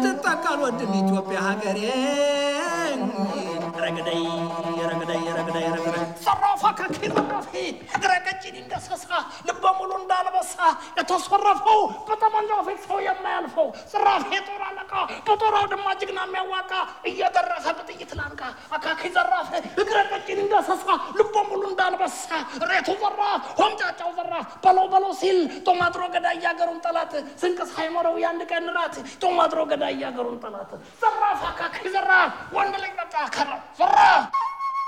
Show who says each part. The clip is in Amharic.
Speaker 1: ስትጠቃ አልወድም ኢትዮጵያ ሀገሬ ረግደይ ረግደይ ረግደይ ረግደይ
Speaker 2: ዘራፋ ከኪ ዘራፊ እግረ ቀጭን እንደሰሳ ልበ ሙሉ እንዳልበሳ የተሰረፈው በጠመንጃው ፊት ሰው የማያልፈው ዘራፊ የጦር አለቃ በጦር አውድማ ጀግና የሚያዋቃ እየደረሰ በጥይት ላንቃ አካኪ ዘራፍ እግረ ቀጭን እንደሰሳ ልበ ሙሉ እንዳልበሳ ሬቱ ዘራፍ ሆምጫጫው ዘራፍ በለው በለው ሲል ጦማጥሮ ገዳይ ያገሩን ጠላት ስንቅ ሳይኖረው የአንድ ቀን ራት ጦማጥሮ ገዳይ ያገሩን ጠላት ዘራፍ አካኪ ዘራፍ ወንድ ልጅ በቃ ከራ ዘራፍ